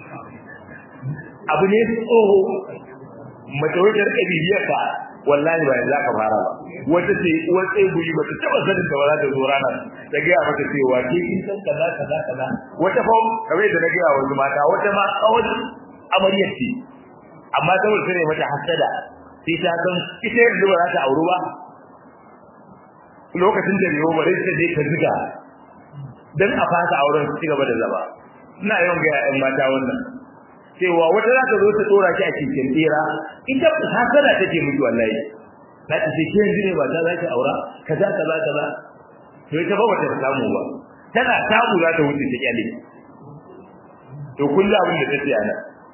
abu ne tsoho mace wajen kabibiyar ka wallahi ba yanzu aka fara ba wata ce uwar tseguri ba ta taba sanin da ba za ta zo ranar ta gaya mata cewa ke kin san kaza kaza kaza wata fa kamar da na gaya wasu mata wata ma tsawon amaryar ce amma saboda sai mata hasada sai ta san ita yanzu ba za ta auru ba lokacin da ne ba sai dai ta ziga dan a fasa auren su cigaba da zaba ina yawan ga ƴan mata wannan cewa wata za ta zo ta dora ki a cikin tsira ita hasada take miki wallahi za ta ce ke yanzu ne ba ta za ki aura kaza kaza kaza to ita ba wata samu ba tana samu za ta wuce ta kyale to kullu abin da take ana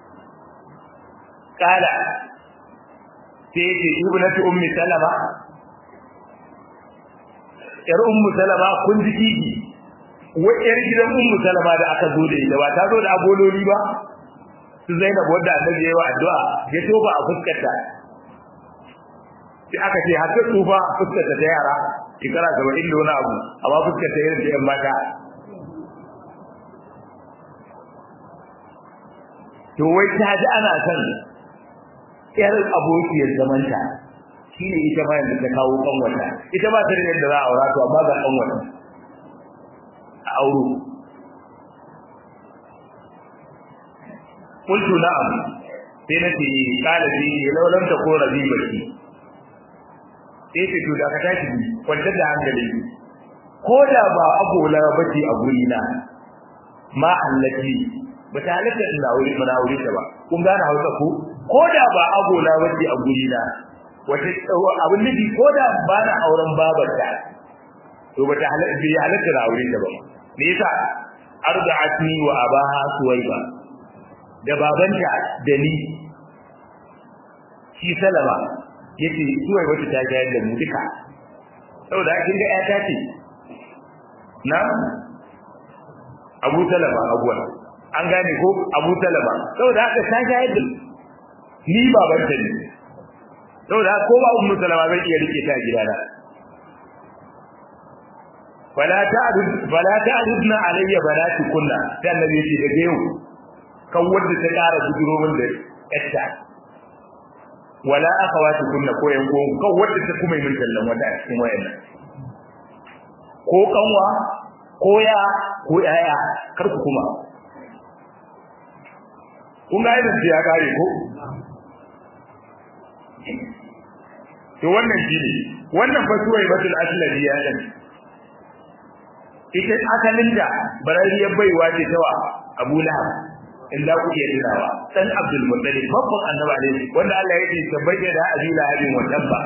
kala sai ce ibnatu ummi salama yar ummu salama kun ji kiki wai yar gidan ummu salama da aka zo da ita ba ta zo da abololi ba su Zainab wanda annabi yayi wa addu'a ya toba a fuskarta sai aka ce har ta tsufa fuskarta ta yara shekara 70 da wani abu amma fuskarta irin da yan mata to wai ta ji ana son yar abokiyar zamanta shine ita ma yanzu ta kawo kanwata ita ba ta da yadda za a aura to amma ga kanwata a auro قلت نعم sai na ce kala ji ne laulan ta ko rabi baki sai ce to da ka tashi bi kwanta da hankali ko da ba agola bace a guri na ma allati ba ta halatta ina wuri mana wuri ta ba kun gane hausa ko ko da ba agola bace a guri na wata abin nufi ko da ba na auren babarta to ba ta halatta bi halatta na aure ta ba me yasa arda'atni wa abaha suwaiba da babanta da ni shi salama yace suwai wata ta ga da mu duka saboda kin ga ƴata ce na Abu Salama abuwa an gane ko Abu Salama saboda haka ta ga yadda ni babanta ne saboda ko ba Ummu Salama zai iya rike ta gidana fala ta'dud fala ta'dudna alayya banati kunna sai annabi yace daga yau kan wanda ta ƙara bujiro min da yatta wala akhawati kunna ko yan ko kan wanda ta kuma min tallan wata a cikin wayannan ko kanwa ko ya ko yaya kar ku kuma kun ga idan ya kare ko to wannan shine wannan fasuwai batul aslali ya dan ita asalin da barariyar baiwa ce tawa Abu Lahab in za ku iya tunawa dan Abdul Muttalib babban annabi alaihi wanda Allah ya ce tabbaje da Abi Lahabin wa tabba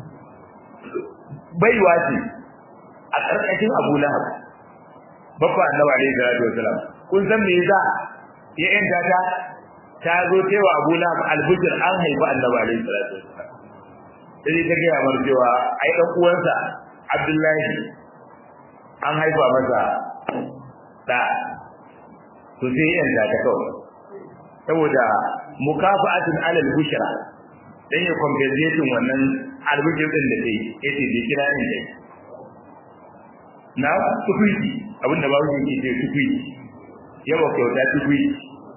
baiwa ce a karkashin Abu Lahab babban annabi alaihi salatu wasalam kun san me yasa ya yanta ta ta zo cewa Abu Lahab albujir an haifa annabi alaihi salatu wasalam sai ta ga mar cewa ai dan uwansa Abdullahi an haifa masa da to sai yan da ta kawai saboda mukafa'atun alal bushra dan ya compensation wannan albishir din da kai yace bai kira ni dai na tukuiti abinda babu yake ce tukuiti yawa kyauta tukuiti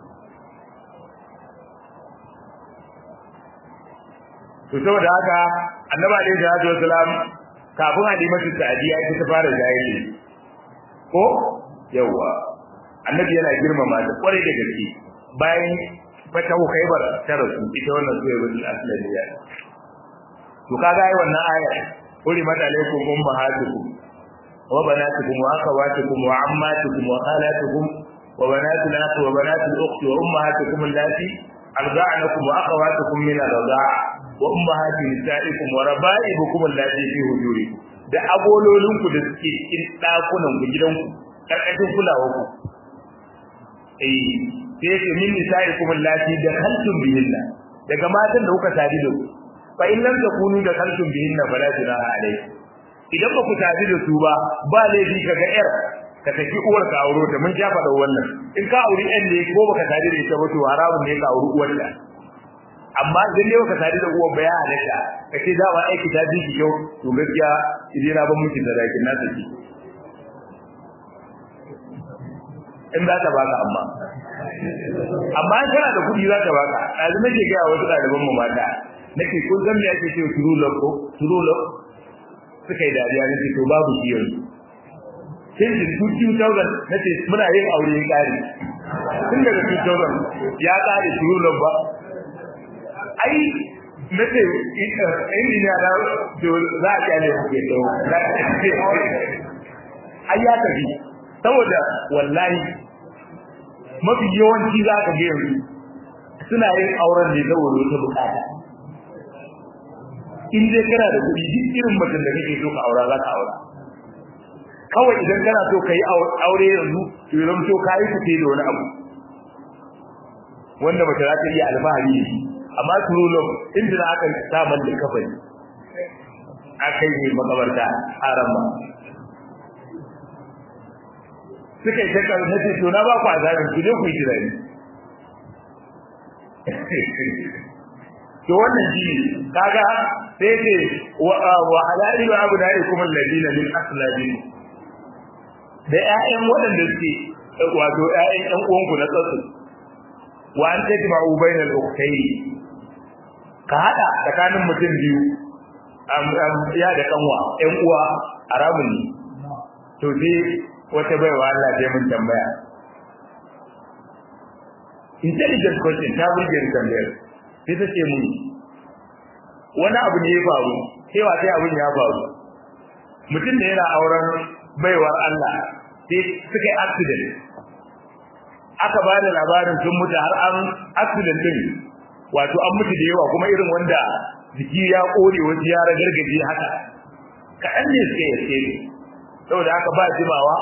to saboda haka annabi alaihi salatu wasalam kafin halimatu sa'diya ita ta fara jahili ko yawa annabi yana girmama ta kwarai da gaske bayan fatahu khaybar ta rasu ita wannan zuwa bin aslaniya to kaga ai wannan aya kuri mata alaikum ummahatukum wa banatukum wa akhawatukum wa ammatukum wa khalatukum wa banatul akhi wa banatul ukhti wa ummahatukum allati arda'anakum wa akhawatukum min ar-rida'a wa ummahati nisa'ikum wa raba'ibukum allati fi hujurikum da abololinku da suke cikin dakunan ku gidanku karkashin kulawar ku eh sai yake min nisa'ikum allati dakhaltum bihinna daga matan da kuka tadi da su fa in lam takunu dakhaltum bihinna fala junaha alaykum idan ba ku tadi da su ba ba laifi kaga yar ka tafi uwar ka auro ta mun ja faɗa wannan in ka auri ɗan ne ko baka tadi da ita ba to haramun ne ka auri uwar ta amma idan dai baka tadi da uwar ba ya halatta kace da ba aiki ta ji kyau to gaskiya idan na ban miki da rakin na saki in za ta baka amma amma in kana da kuɗi za ta baka ɗazu nake gaya wasu ɗaliban mu mata nake kun san me ake cewa true love ko true love suka yi dariya nake to babu shi yanzu sai da 2000 nace muna yin aure ya ƙare tun daga 2000 ya ƙare true love ba ai nace injiniya na to za a kyale ku ke to ai ya tafi saboda wallahi mafi yawanci za ka ga yanzu suna yin auren ne saboda wata bukata in dai kana da kuɗi duk irin mutum da kake so ka aura za ka aura kawai idan kana so ka yi aure yanzu to yanzu to ka yi fice da wani abu wanda mace za ta iya alfahari da shi amma true love inda na aka samun da kafani aka yi makabarta a ramma suka yi takar na ce to na ba ku azabin ku je ku yi tunani to wannan shi kaga sai ce wa halali wa abu dai kuma ladina lil aslabi da ƴaƴan waɗanda suke wato ƴaƴan ƴan uwanku na tsatsu wa an tajma'u bainal ukhtayn ka hada tsakanin mutum biyu ya da kanwa ƴan uwa haramun ne to sai wata baiwa Allah sai mun tambaya intelligent question ta burge ni tambayar sai ta ce mun wani abu ne ya faru cewa sai abin ya faru mutum da yana auren baiwar Allah sai suka yi accident aka ba da labarin sun mutu har an accident din wato an mutu da yawa kuma irin wanda jiki ya kore wasu ya ragargaje haka kaɗan ne suka yi saboda aka ba jimawa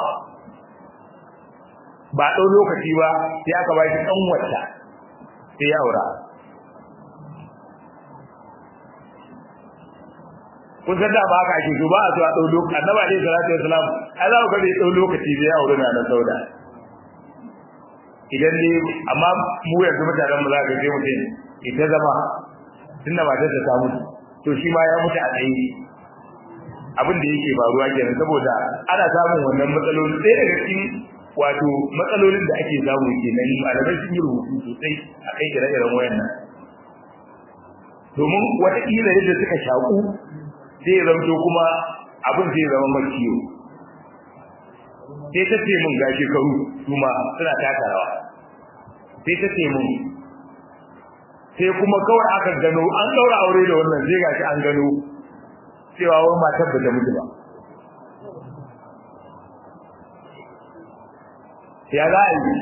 ba ɗau lokaci ba sai aka ba shi ɗan wata sai ya aura kun san da ba haka ake so ba a so a ɗau lokaci annaba alaihi salatu wasalam ai za ku ga bai ɗau lokaci sai ya aure na nan sauda idan ne amma mu yanzu mutanen mu za ka je mutum ita zama tunda matar ta ta mutu to shi ma ya mutu a tsaye abin da yake faruwa kenan saboda ana samun wannan matsaloli sai daga cikin wato matsalolin da ake samu kenan malamai sun yi rubutu sosai a kai ire-iren wayannan domin wataƙila yadda suka shaƙu zai zamto kuma abin zai zama makiyo sai ta ce mun ga shekaru kuma suna taka rawa sai ta ce mun sai kuma kawai aka gano an ɗaura aure da wannan zai gashi an gano cewa wani matar ba ta mutu ba ya za a yi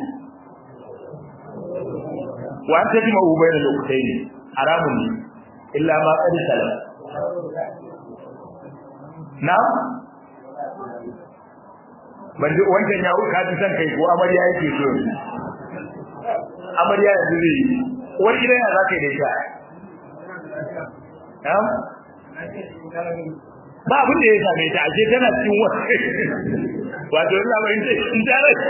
wa an tafi ma'ubai da lokutai ne haramun ne illa ma ƙari salam na ban ji wancan ya ka ji san kai ko amarya yake so amarya yanzu zai yi wani gidan ya za ka yi da ita ba abin da ya same ta ashe tana cikin wani wato ina ba in in ta rai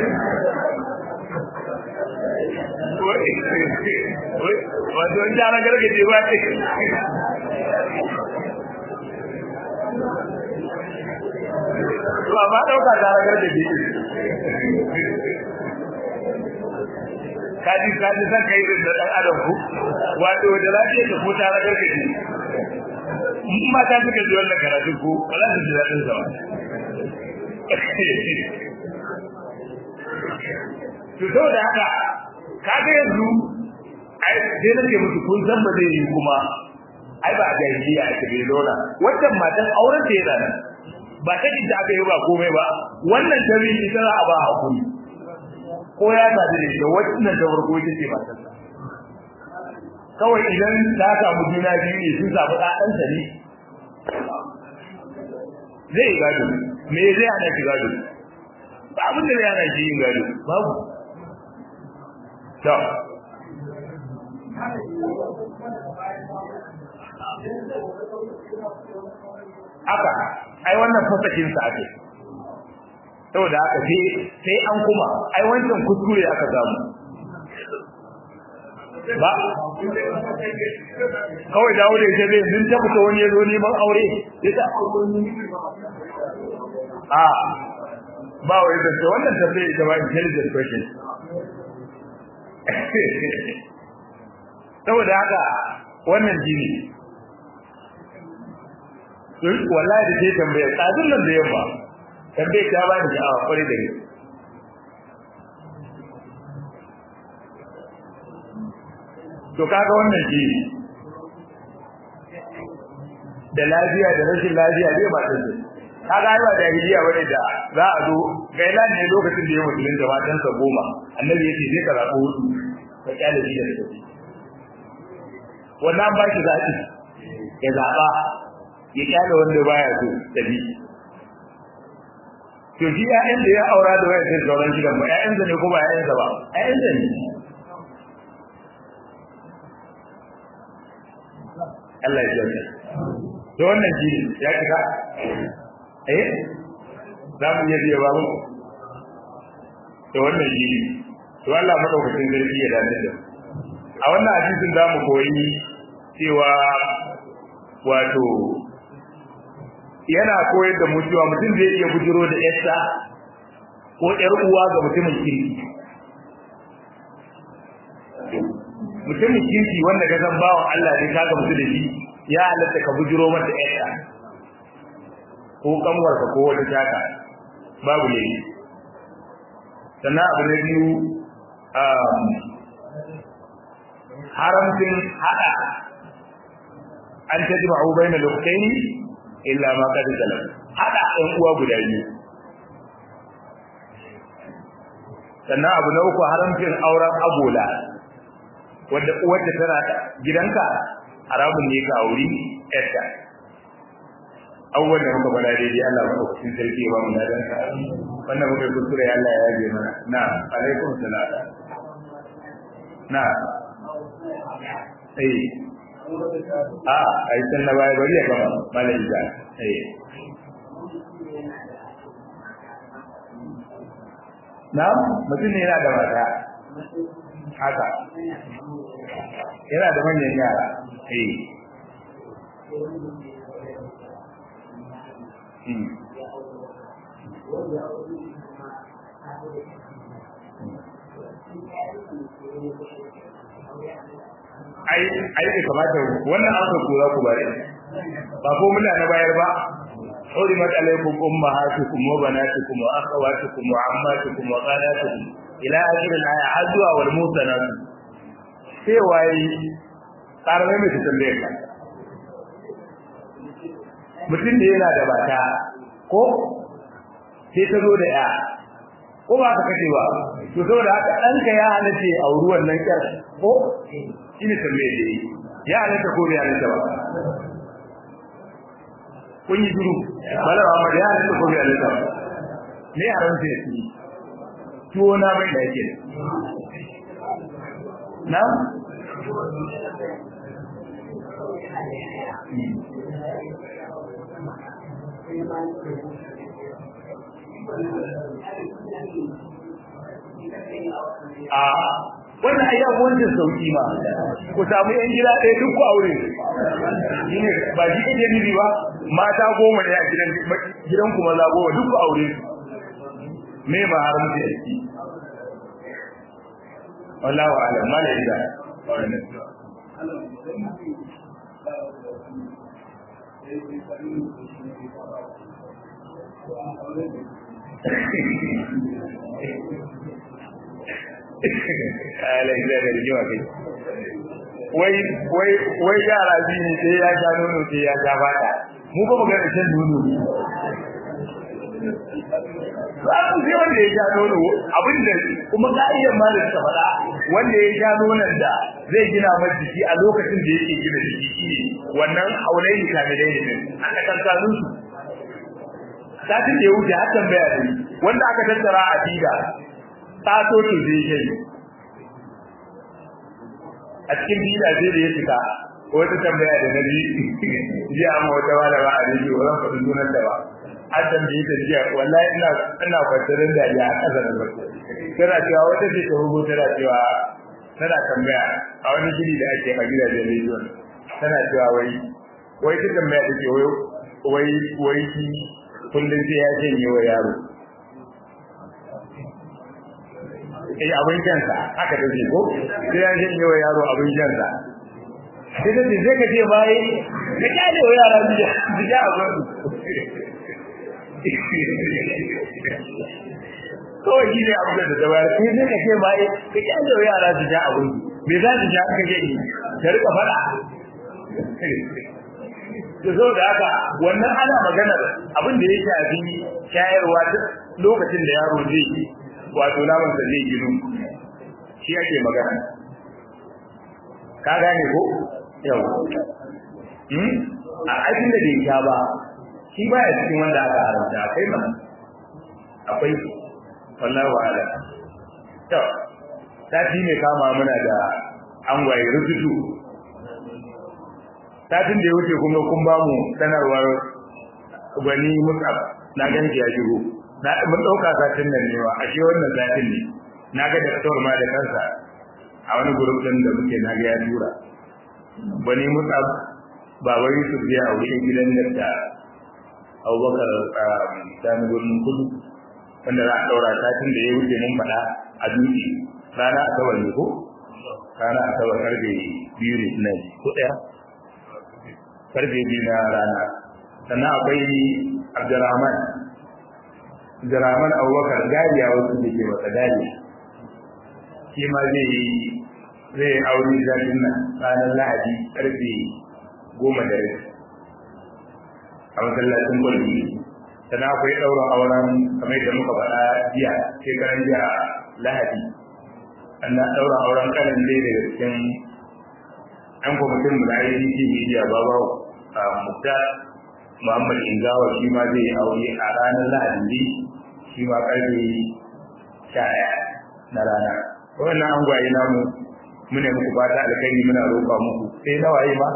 wato in ta gargaje ba ce to amma dauka ta gargaje kaji kaji san kai da dan adam ku wato da lafiya da ko ta gargaje in mata suka ji wannan karatu ko ba za su ji daɗin sa ba to saboda haka kaga yanzu ai sai nake musu kun san ba zai yi kuma ai ba jahiliya a cikin lona wannan matan auren da yana nan ba ta da aka yi ba komai ba wannan tabi ita za a ba hakuri ko ya sadu da ita wannan ta farko ita ce matan kawai idan ta samu juna biyu ne sun samu ɗansa ne zai gado me zai hana shi gado ba abin da zai hana shi yin gado babu to haka ai wannan fasakin sa ake saboda haka sai sai an kuma ai wancan kuskure aka samu ba kawai dawo da ita zai sun tabbata wani ya zo neman aure ita a ba wai da wannan tafiya ita ba intelligent question saboda haka wannan jini wallahi da ke tambaya tsadin nan da yamma tambaye ta ba ni sha'awa kwarai da gaske to kaga wannan shi da lafiya da rashin lafiya zai ba tace kaga ai ba jahiliya bane da za a zo gaila ne lokacin da ya musulun da matan sa goma annabi yace sai ka zaɓo hudu ka kyale shi da tace wannan ba shi zaɓi ya zaɓa ya kyale wanda baya so tabi to shi ƴaƴan da ya aura da wayar sai sauran gidan ba ƴaƴansa ne ko ba ƴaƴansa ba ƴaƴansa ne Allah ya jauka to wannan shi ya kika eh za mu iya biya babu to wannan shi to Allah madaukakin sarki ya dace da a wannan hadisin za mu koyi cewa wato yana koyar da mu cewa mutum zai iya bujiro da yarsa ko ƴar uwa ga mutumin kirki mutumin kirki wanda ka san bawan Allah ne ka gamsu da shi ya halatta ka bujiro mata ƴarsa ko kanwarka ko wata taka babu ne sannan abu na biyu haramcin hada an ta ji ma'u bai na lokai illa ma kada zalam hada ɗan uwa guda biyu sannan abu na uku haramcin auren agola wanda uwarta tana gidanka haramun ne ka auri yarta abubuwan da muka faɗa daidai Allah ba cikin sarki ba mu dadan ka wannan muka kuskure Allah ya yaje mana na alaikum salam na eh a ai san na baya bari ya gama malai da eh na mutum ne yana da mata haka yana da manyan yara eh ai ai da kamata wannan aka kura ku bare ba ko muna na bayar ba حرمت عليكم أمهاتكم وبناتكم وأخواتكم وعماتكم وخالاتكم إلى آخر الآية عزوة والموسنات sai waye ƙarame mai ta tambaye ka mutum da yana da bata ko sai ta zo da ya ko ba ka kace ba to saboda haka ɗanka ya halace a wuri wannan ƙyar ko shi ne tambaye da yi ya halatta ko bai halatta ba kun yi duru bala Muhammad ya halatta ko bai halatta ba me haramta ya ci tuwo na mai da yake na? Sai, ai, bai kamata wannan wannan aka kura ku bare. Ba ko muna na bayar ba, حرمت عليكم أمهاتكم وبناتكم وأخواتكم وعماتكم وخالاتكم إلى آخر الآية عزوة والموسنات sai waye ƙarame mai ta tambaye ka mutum da yana da bata ko sai ta zo da ya ko ba ka kace ba to saboda haka ɗanka ya halace a wuri wannan ƙyar ko shi ne tambaye da yi ya halatta ko bai halatta ba me haramta ya ci tuwo na mai da yake na a wannan ayyan wancan sauki ma ku samu yan gida ɗaya duk ku aure shine ba shi kake nufi ba mata goma ne a gidan gidan ku maza goma duk ku aure me ma haramci a ciki wallahu a'lam malaika ala ila da rigima kai wai wai wai yara biyu ne sai ya sha nono sai ya sha bata mu ba mu ga da shan nono ne ba mu sai wanda ya sha nono abin da kuma ka'idan ma da suka faɗa wanda ya sha nonon da zai gina masa jiki a lokacin da yake gina jiki shine wannan haulaini kamilai ne aka kankanun su satin da ya wuce har tambaya ne wanda aka tattara a dida taso to zai yi a cikin dida zai da ya fita wata tambaya da na ji ji amma wata wala ba a rediyo ba zan faɗi sunan da ba an tambaye ta jiya wallahi ina ina kwatarin da ya kasa da barka tana cewa wata ce ta rubo tana cewa tana tambaya a wani shiri da ake a gidajen rediyon tana cewa wai wai ta tambaya ta ce wai wai shi kullum sai ya janye wa yaro eh abin kansa haka take ko sai ya janye wa yaro abin kansa sai da zai ka ce bai ka kyale wa yara biya biya abin kawai shi ne abin da ta bayar sai zai ka ce bai ka kyale wa yara su ja abin me za su ja ka gani ka rika faɗa da zo da haka wannan ana maganar abin da ya shafi shayarwa duk lokacin da yaro zai yi wato naman sa zai ginu shi ake magana ka gane ko yau hmm a aikin da bai sha ba shi ba ya cikin wanda aka haramta akwai ma akwai wallahi wa'ala to sati ne kama muna da angwaye rututu satin da ya wuce kuma kun ba mu sanarwar gwani musab na gani ya shigo na mun dauka satin nan ne wa ashe wannan satin ne na ga daktar ma da kansa a wani group din da muke na ga ya tura gwani musab baba Yusuf ya aure gidan da Abubakar Sani gurin kudu wanda za a daura satin da ya wuce mun faɗa a duki rana asabar ne ko rana asabar karfe biyu ne ina ji ko ɗaya karfe biyu na rana sannan akwai abdurrahman abdurrahman abubakar gariya wasu da ke wata gariya shi ma zai yi zai aure zafin nan ranar lahadi karfe goma da rai a masallacin kwalli sannan akwai ɗaura auren kamar da muka faɗa jiya shekaran jiya lahadi sannan ɗaura auren kanan dai daga cikin an kwamitin mu da IDC media babawo a mutta Muhammad Ingawa shi ma zai aure a ranar Lahadi ne shi ma karfe sha ɗaya na rana wannan an gwaye namu muna muku fata alkhairi muna roƙa muku sai na waye ma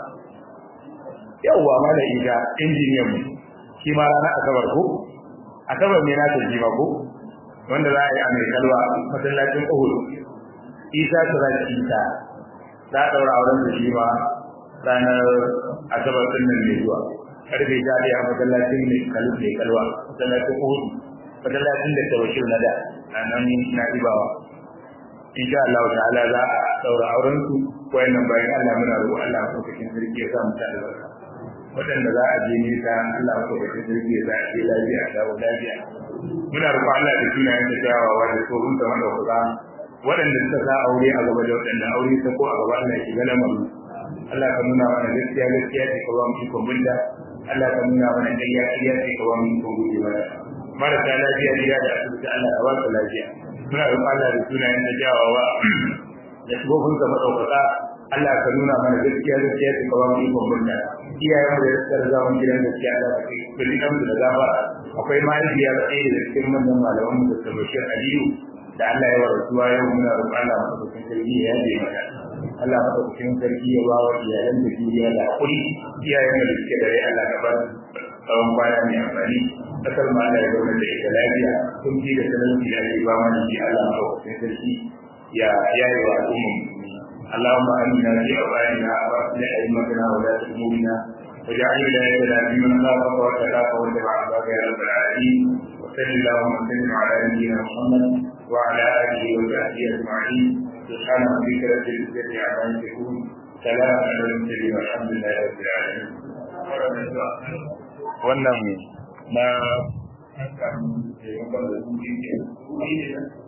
yawwa mala ida injiniyan mu shi ma ranar asabar ko asabar ne na tafi ba ko wanda za a yi a mai kalwa masallacin Uhud Isa Siraj Isa za a ɗaura auren da shi ma ranar asabar ɗin nan mai zuwa karfe ta ɗaya masallacin mai kalu mai kalwa masallacin uhudu masallacin da ta bashir na da a nan na ibawa insha Allah ta'ala za a ɗaura auren su wayannan bayan Allah muna roƙo Allah ko cikin sarki ya sa mu ta albarka waɗanda za a je nisa Allah ko cikin sarki ya sa a je lafiya a dawo lafiya muna roƙo Allah da sunayen da kyawawa da tsohon da madaukaka waɗanda suka sa aure a gaba da waɗanda aure ta ko a gaba Allah ya shiga lamarin Allah ka nuna mana gaskiya gaskiya ce ka ba mu ikon binta Allah ka nuna mana ƙarya ƙarya ce ka ba mu ikon guje mana marasa lafiya gida da asibiti Allah ka ba su lafiya muna roƙon Allah da sunayen da jawawa da shigofin ka madaukaka Allah ka nuna mana gaskiya gaskiya ce ka ba mu ikon binta iyayen mu da suka riga mun gidan gaskiya Allah ka kai kulli da gafara akwai mahaifiya da ɗaya da cikin manyan malaman mu da Bashir Aliyu da Allah ya warasuwa yau muna roƙon Allah madaukakin sarki ya yaje mata Allah madaukakin sarki ya ba wa iyalan da juriya da hakuri iyayen da suke da rai Allah ka ba su tsawon kwana mai amfani kasar ma Allah ya zauna da ita lafiya kun ji da talauci da ake ba mana shi Allah madaukakin sarki ya yayi wa al'umma musulmi اللهم امنا في اوطاننا واصلح ائمتنا ولاة امورنا واجعل ولايتنا في من خافك واتقاك واتبع عبادك يا رب العالمين وصل اللهم وسلم على نبينا محمد وعلى اله وصحبه اجمعين سبحان ربك رب العزه عما يصفون سلام على المرسلين والحمد لله رب العالمين wannan na